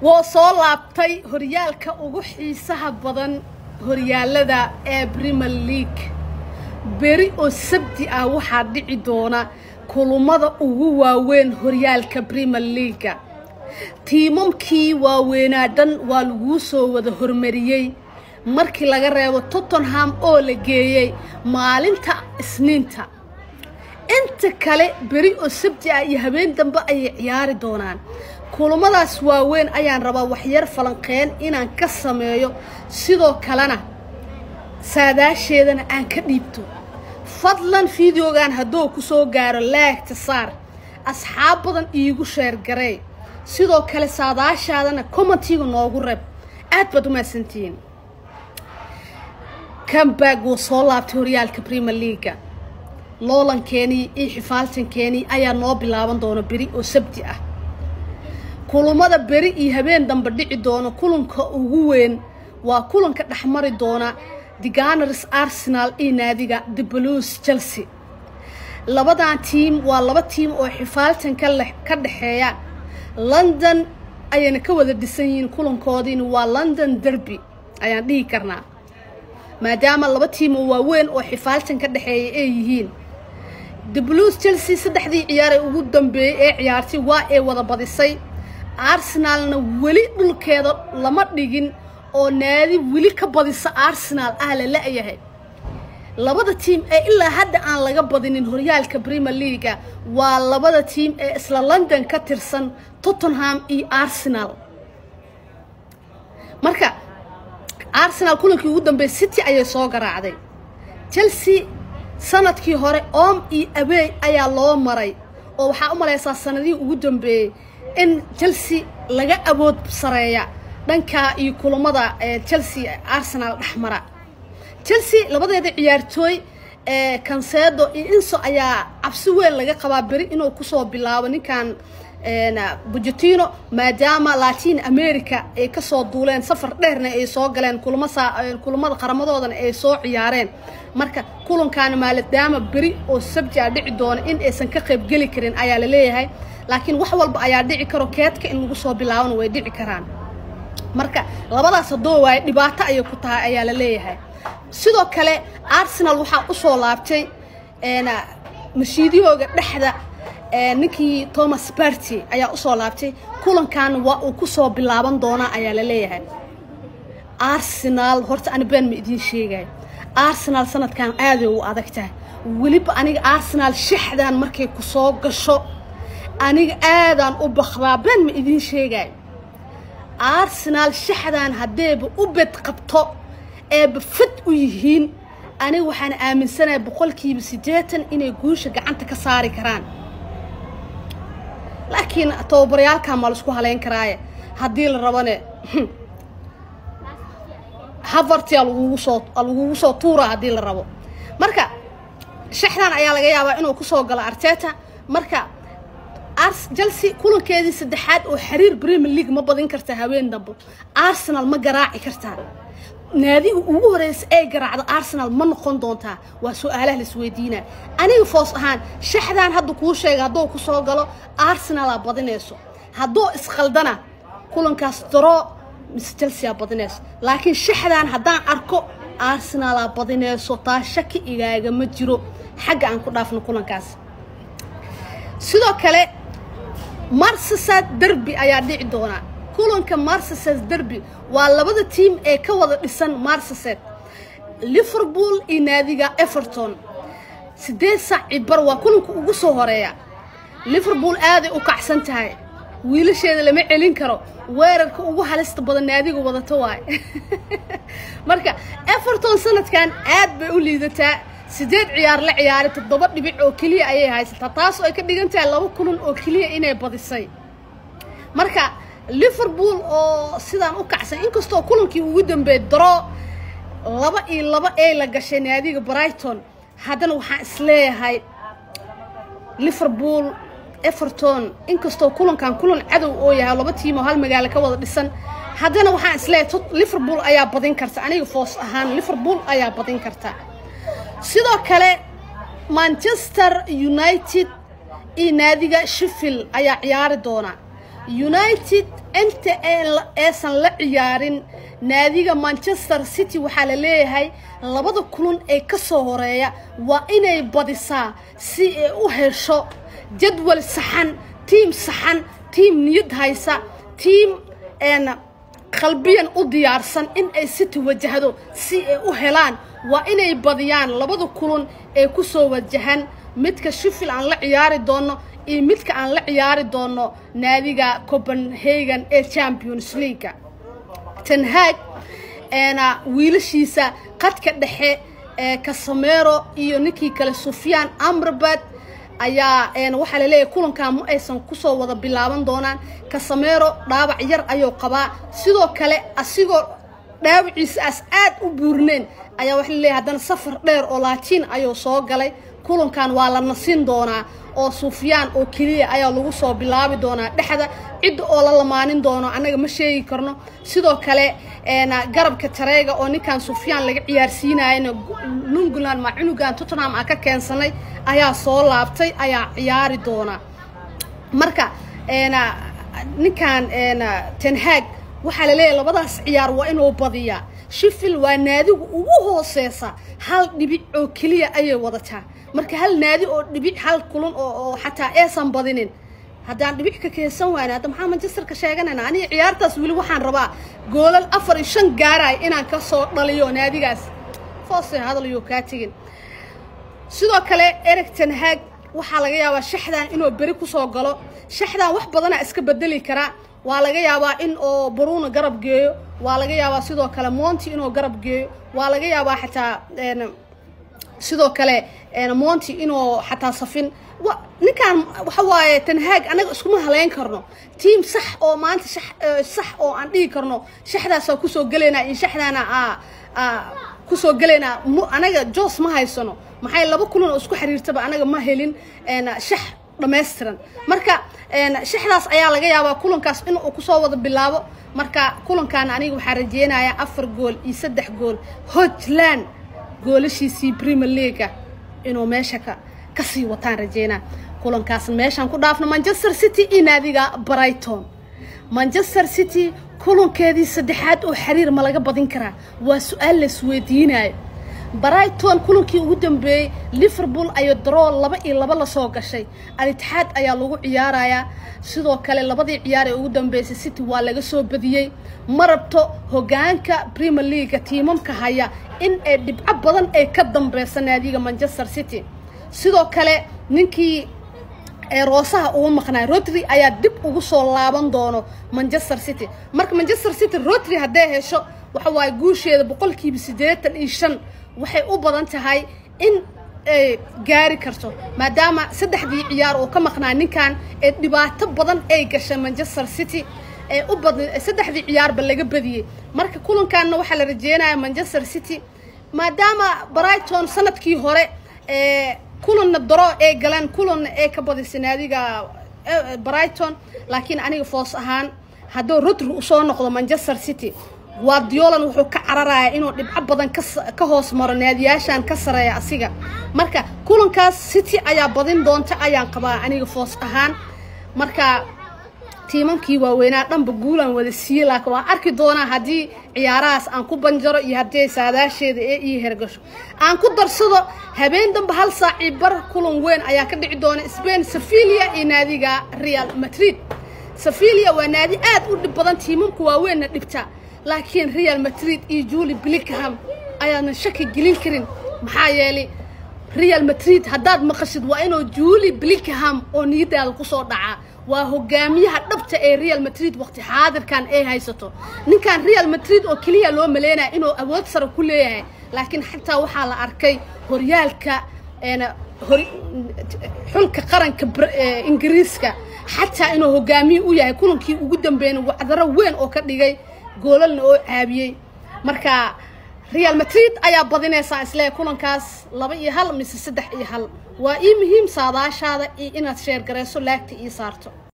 woo soo laabtay horyaalka ugu xiisaha badan horyaalada ee brimer league beri oo sabti ah waxaa dhici doona kulummada ugu waaweyn horyaalka brimer leaga tiimamkii waaweynaa dhan waa laguu soo wada hormariyey markii laga reebo tottenham oo la geeyey maalinta isniinta inta kale beri oo sabti ah iyo habeen dambe ayay ciyaari doonaan kulummadaas waaweyn ayaan rabaa waxyar falanqeen inaan ka sameeyo sidoo kalena saadaasheedana aan ka dhiibto fadlan fideogan hadduu ku soo gaaro laagta saar asxaab badan iigu sheergaree sidoo kale saadaashaadana commentiga noogu reeb aad baad u mahadsantihiin cambag wuu soo laabtay horyaalka brimer leaga loolankeenii iyo xifaaltankeenii ayaa noo bilaaban doona beri oo sabti ah kulummada beri iyo habeen dambe dhici doona kulanka ugu weyn waa kulanka dhexmari doona deganars arsenal iyo naadiga the blues chelsea labadan tiim waa laba tiim oo xifaaltan ka dhexeeya london ayayna ka wada dhisan yihiin kulankoodiina waa london derby ayaan dhihi karnaa maadaama laba tiim oo waaweyn oo xifaaltan ka dhexeeya ay yihiin the blues chelsea saddexdii ciyaar ee ugu dambeeyey ee ciyaartay waa ay wada badisay arsenalna weli dhulkeeda lama dhigin oo naadi weli ka badisa arsenal ah la la-yahay labada tiim ee ilaa hadda aan laga badinin horyaalka brimer leaga waa labada tiim ee isla london ka tirsan tottenham iyo arsenal marka arsenal kulankii ugu dambeeyey city ayay soo garaacday chelsea sanadkii hore om iyo abey ayaa loo maray oo waxaa u malaysaa sanadihii ugu dambeeyey in chelsea laga awood sareeya dhankaa iyo kulammada chelsea arsenal dhexmara chelsea labadeeda ciyaartooy kansedo iyo inso ayaa cabsi weyn laga qabaa beri inuu kusoo bilaabo ninkan bujetino maadaama latin america ay kasoo duuleen safar dheerna ay soo galeen kulamada qaramadoodana ay soo ciyaareen marka kulankaana maadaama beri oo sabti a dhici doona in aysan ka qaybgeli karin ayaa la leeyahay laakiin wax walba ayaa dhici karo keedka in lagu soo bilaabana way dhici karaan marka labadaas haddoo waaye dhibaato ayay ku tahay ayaa la leeyahay sidoo kale arsenal waxaa usoo laabtay mashiidiyooga dhexda ninkii thomas barty ayaa usoo laabtay kulankaana waa uu kusoo bilaaban doonaa ayaa la leeyahay arsenal horta ani been ma idiin sheegay arsenal sanadkan aaday u adag tahay weliba aniga arsenal shaxdan markay ku soo gasho aniga aadaan u bakdaa been ma idiin sheegay arsenal shaxdan haddeeba u bed qabto eeba fad u yihiin aniga waxaan aaminsanahay boqolkiiba siddeetan inay guusha gacanta ka saari karaan laakiin tababaryaalkan maa laisku haleyn karaaye haddii la rabane havartia lagugu soo lagugu soo tuura haddii la rabo marka shaxdan ayaa laga yaabaa inuu kusoo galo arteta marka chelsea kulankeedii saddexaad oo xiriir premier league ma badin kartaa haween dambe arsenal ma garaaci kartaa naadiga ugu horeysa ee garaacda arsenal ma noqon doontaa waa su-aalaha la isweydiinaa aniga foos ahaan shaxdan hadda kuu sheega hadduu kusoo galo arsenalaa badinayso hadduu iskhaldana kulankaas daro mise chelseaa badinayso laakiin shaxdan haddaan arko arsenalaa badinayso taa shaki igaagama jiro xagga aan ku dhaafno kulankaas sidoo kale marsasad derby ayaa dhici doonaa kulanka marsased derby waa labada tiim ee ka wada dhisan marsased liverpool iyo naadiga everton siddeed sac cibar waa kulanka ugu soo horeeya liverpool aaday u kacsan tahay wiilasheeda lama celin karo weerarka ugu halista badan naadiga wadato waay marka everton sanadkan aad bay u liidataa siddeed ciyaar la ciyaaray toddoba dhibic oo keliya ayay haysataa taasoo ay ka dhigan tahay laba kulan oo keliya inay badisay marka liverpool oo sidaan u kacsan inkastoo kulankii ugu dambeeyey daro laba iyo laba ee la gashay naadiga brighton haddana waxaan isleeyahay liverpool everton inkastoo kulankan kulan cadow oo yahay laba tiim oo hal magaalo ka wada dhisan haddana waxaan isleeyahay liverpool ayaa badin karta aniga foos ahaan liverpool ayaa badin karta sidoo kale manchester united iyo naadiga sheffield ayaa ciyaari doona united inta aysan la ciyaarin naadiga manchester city waxaa la leeyahay labada kulun ee ka soo horeeya waa inay badisaa si ay u hesho jadwal saxan tiim saxan tiim niyad haysa tiim qalbiyan u diyaarsan in ay city wajahdo si ay u helaan waa inay badiyaan labada kulun ee ku soo wajahan midka shifil aan la ciyaari doono iyo midka aan la ciyaari doono naadiga copenhagen ee champions leaga tanhaag wiilashiisa qadka dhexe ee kasamero iyo ninkii kale sufyaan amrabad ayaa waxaa laleeyahay kulankan ma aysan kusoo wada bilaaban doonaan kasamero dhaawac yar ayuu qabaa sidoo kale asigoo dhaawaciisaas aad u buurneen ayaa waxa laleeyahay haddana safar dheer oo laatiin ayuu soo galay kulankan waa la nasin doonaa oo sufyaan oo keliya ayaa lagu soo bilaabi doonaa dhexda cidda oo la lamaanin doono annaga ma sheegi karno sidoo kale garabka tareega oo ninkan sufyaan laga ciyaarsiinayana lungland ma cunugan tottenham aan ka keensanay ayaa soo laabtay ayaa ciyaari doona marka ninkan tenhaag waxaa laleeyahay labadaas ciyaar waa inuu badiyaa shifil waa naadigu ugu hooseysa hal dhibic oo keliya ayay wadataa marka hal naadi oo dhibic hal kulan oo xataa aysan badinin haddaan dhibic ka keensan waana hadda maxaa manchesterka sheeganayna aniga ciyaartaas weli waxaan rabaa goolal afar iyo shan gaaraay inaan ka soo dhaliyo naadigaas foose hadalyo kaa tegin sidoo kale ereg tenhaag waxaa laga yaabaa shaxdan inuu beri kusoo galo shaxdan wax badanaa iska bedeli karaa waa laga yaabaa in oo bruno garab geeyo waa laga yaabaa sidoo kale monti inuu garab geeyo waa laga yaabaa xataa sidoo kale monti inuu xataa safin ninkan waxa waaye tanhaag anaga iskuma haleyn karno tiam sax oo maanta sax oo aan dhigi karno shaxdaasaa kusoo gelaynaa iyo shaxdaana kusoo gelaynaa anaga jos ma haysano maxay laba kulan oo isku xiriirtaba anaga ma helin shax dhammaystiran marka shaxdaas ayaa laga yaabaa kulankaas in uu kusoo wada bilaabo marka kulankan aniga waxaa rajeynayaa afar gool iyo saddex gool hojland goolashiisii premier leaga inuu meesha ka kasii wataan rajeynaa kulankaas meeshaan ku dhaafno manchester city iyo naadiga brighton manchester city kulankeedii saddexaad oo xiriir ma laga badin karaa waa su-aal laisweydiinayo brighton kulankii ugu dambeeyey liverpool ayo daroo laba iyo laba lasoo gashay al-itixaad ayaa lagu ciyaarayaa sidoo kale labadii ciyaar ee ugu dambeysay city waa laga soo badiyey ma rabto hogaanka premier leaga tiimamka haya in ay dhibco badan ay ka dambeysa naadiga manchester city sidoo kale ninkii ee roosaha ugu maqnaay rodri ayaa dib ugu soo laaban doono manchester city marka manchester city rodri hadday hesho waxa waaye guusheeda boqolkiiba siddeetan iyo shan waxay u badan tahay in ay gaari karto maadaama saddexdii ciyaar oo ka maqnaa ninkan ee dhibaato badan ay gashay manchester city ee u bad saddexdii ciyaarba laga badiyey marka kulankanna waxaa la rajeynaya manchester city maadaama brighton sanadkii hore ee kulanna daro ay galeen kulanna ay ka badisay naadiga brighton laakiin aniga foos ahaan hadduu rodri usoo noqdo manchester city guardiolan wuxuu ka cararayaa inuu dhibco badan ka hoos maro naadiyaashan ka sareeya asiga marka kulankaas city ayaa badin doonta ayaan qabaa aniga foos ahaan marka tiimamkii waaweynaa dhanba guulaan wada siiye laakiin waan arki doonaa haddii ciyaarahaas aan ku banjaro iyo haddii saadaasheeda ee ii hergasho aan ku darsado habeen damba hal saacii bar kulan weyn ayaa ka dhici doona spain sevilia iyo naadiga real madrid sevilia waa naadi aad u dhib badan tiimamka waaweynna dhibta laakiin real madrid iyo juli blickham ayaanan shaki gelin karin maxaa yeelay real madrid haddaad maqashid waa inuu juli blickham oo niyadaada kusoo dhacaa waa hogaamiyaha dhabta ee real madrid waqti xaadirkan ay haysato ninkan real madrid oo keliya loo maleynaya inuu awood sare ku leeyahay laakiin xataa waxaa la arkay horyaalka xulka qaranka ingiriiska xataa inuu hogaamiye u yahay kulankii ugu dambeeyna wacdaro weyn oo ka dhigay goolalna oo caabiyey marka real madrid ayaa badinaysaa isleeyahay kulankaas laba iyo hal mise saddex iyo hal waa ii muhiim saadaashaada iyo inaad sheer garayso laagta ii saarto